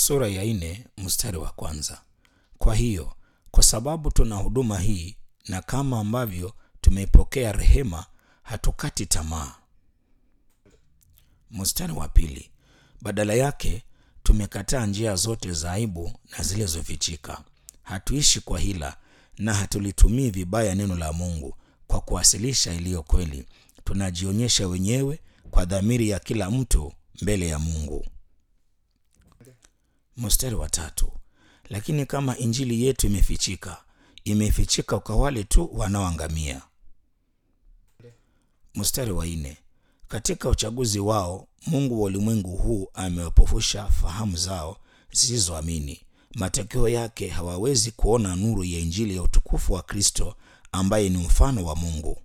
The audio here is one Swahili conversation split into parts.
sura ya nne mstari wa kwanza. Kwa hiyo kwa sababu tuna huduma hii na kama ambavyo tumeipokea rehema, hatukati tamaa. Mstari wa pili, badala yake tumekataa njia zote za aibu na zilizofichika. Hatuishi kwa hila na hatulitumii vibaya neno la Mungu kwa kuwasilisha iliyo kweli. Tunajionyesha wenyewe kwa dhamiri ya kila mtu mbele ya Mungu. Mstari wa tatu, lakini kama injili yetu imefichika, imefichika kwa wale tu wanaoangamia. Mstari wa nne, katika uchaguzi wao Mungu wa ulimwengu huu amewapofusha fahamu zao zisizoamini. Matokeo yake hawawezi kuona nuru ya injili ya utukufu wa Kristo ambaye ni mfano wa Mungu.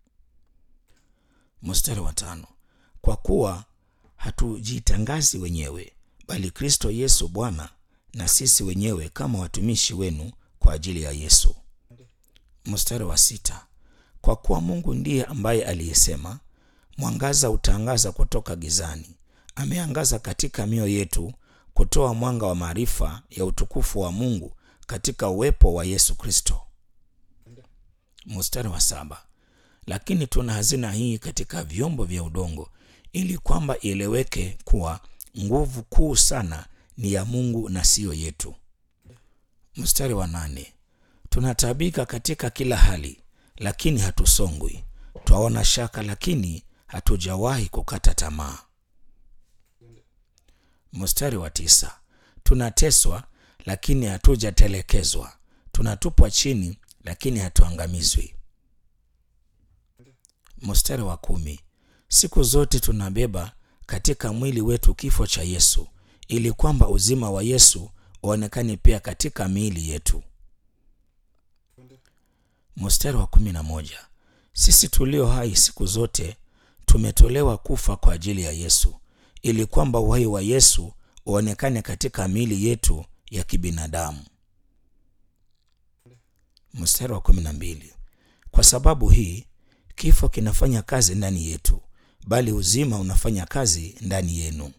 Mstari wa tano, kwa kuwa hatujitangazi wenyewe, bali Kristo Yesu Bwana, na sisi wenyewe kama watumishi wenu kwa ajili ya Yesu. Mstari wa sita, kwa kuwa Mungu ndiye ambaye aliyesema mwangaza utaangaza kutoka gizani, ameangaza katika mioyo yetu kutoa mwanga wa maarifa ya utukufu wa Mungu katika uwepo wa Yesu Kristo. Mstari wa saba, lakini tuna hazina hii katika vyombo vya udongo, ili kwamba ieleweke kuwa nguvu kuu sana ni ya Mungu na siyo yetu. Mstari wa nane, tunataabika katika kila hali, lakini hatusongwi; twaona shaka, lakini hatujawahi kukata tamaa. Mstari wa tisa, tunateswa lakini hatujatelekezwa, tunatupwa chini lakini hatuangamizwi. Mstari wa kumi, siku zote tunabeba katika mwili wetu kifo cha Yesu, ili kwamba uzima wa Yesu uonekane pia katika miili yetu. Mstari wa kumi na moja, sisi tulio hai siku zote tumetolewa kufa kwa ajili ya Yesu, ili kwamba uhai wa Yesu uonekane katika miili yetu ya kibinadamu. Mstari wa kumi na mbili, kwa sababu hii kifo kinafanya kazi ndani yetu, bali uzima unafanya kazi ndani yenu.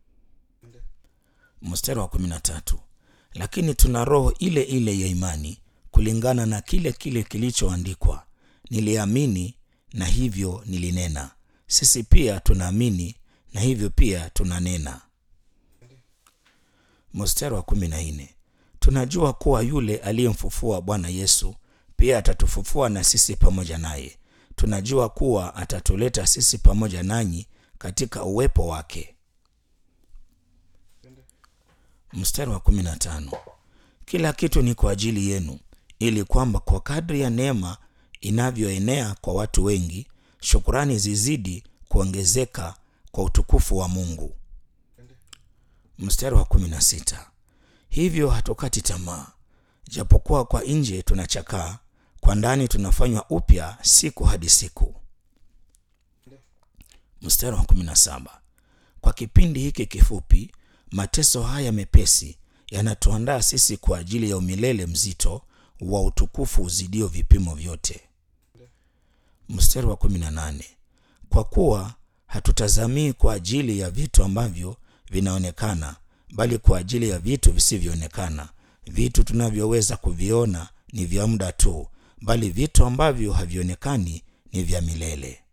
Mstari wa kumi na tatu, lakini tuna roho ile ile ya imani, kulingana na kile kile kilichoandikwa, niliamini na hivyo nilinena. Sisi pia tunaamini na hivyo pia tunanena. Mstari wa kumi na nne, tunajua kuwa yule aliyemfufua Bwana Yesu pia atatufufua na sisi pamoja naye. Tunajua kuwa atatuleta sisi pamoja nanyi katika uwepo wake. Mstari wa kumi na tano, kila kitu ni kwa ajili yenu, ili kwamba kwa kadri ya neema inavyoenea kwa watu wengi, shukurani zizidi kuongezeka kwa utukufu wa Mungu. Mstari wa kumi na sita, hivyo hatukati tamaa, japokuwa kwa nje tunachakaa, kwa ndani tunafanywa upya siku hadi siku. Mstari wa kumi na saba, kwa kipindi hiki kifupi, mateso haya mepesi yanatuandaa sisi kwa ajili ya umilele mzito wa utukufu uzidio vipimo vyote. Mstari wa kumi na nane, kwa kuwa hatutazamii kwa ajili ya vitu ambavyo vinaonekana, bali kwa ajili ya vitu visivyoonekana. Vitu tunavyoweza kuviona ni vya muda tu, bali vitu ambavyo havionekani ni vya milele.